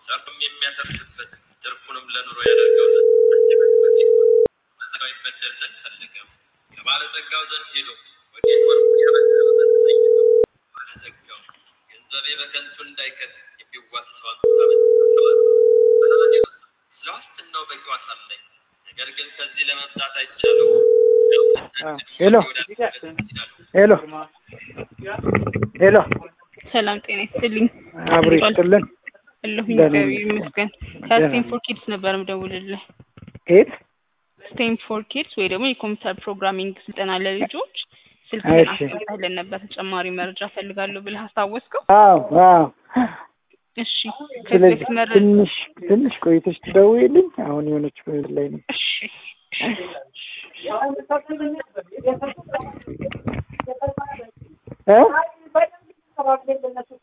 ጸብም የሚያተርፍበት ትርፉንም ለኑሮ ያደርገው ዘንድ መዘጋዊ በደል ዘንድ ፈለገው። ከባለጸጋው ዘንድ ሄዶ ወዴት ወርቁን ያበድረው ዘንድ ጠየቀው። ባለጸጋው ገንዘቤ በከንቱ እንዳይከት የሚዋሰዋን ስለ ዋስትናው በቂ ዋስ አለኝ። ነገር ግን ከዚህ ለመብዛት አይቻለው። ሄሎ ሄሎ ሄሎ ሰላም ጤና ይስጥልኝ። አብሮ ይስጥልን። አለሁኝ ደህና እግዚአብሔር ነኝ። ይመስገን። ደህና ከስቴንፎር ኪድስ ነበር የምደውልልህ። የት? ስቴንፎር ኪድስ ወይ ደግሞ የኮምፒውተር ፕሮግራሚንግ ስልጠና ለልጆች ስልክ እሺ። አስቀምጠህልን ነበር። ተጨማሪ መረጃ ፈልጋለሁ ብለህ አስታወስከው? አዎ አዎ። እሺ ከዚህ ስለዚህ በፊት መረ ትንሽ ትንሽ ቆይተሽ ትደውይልኝ። አሁን የሆነች መንገድ ላይ ነው። እሺ እ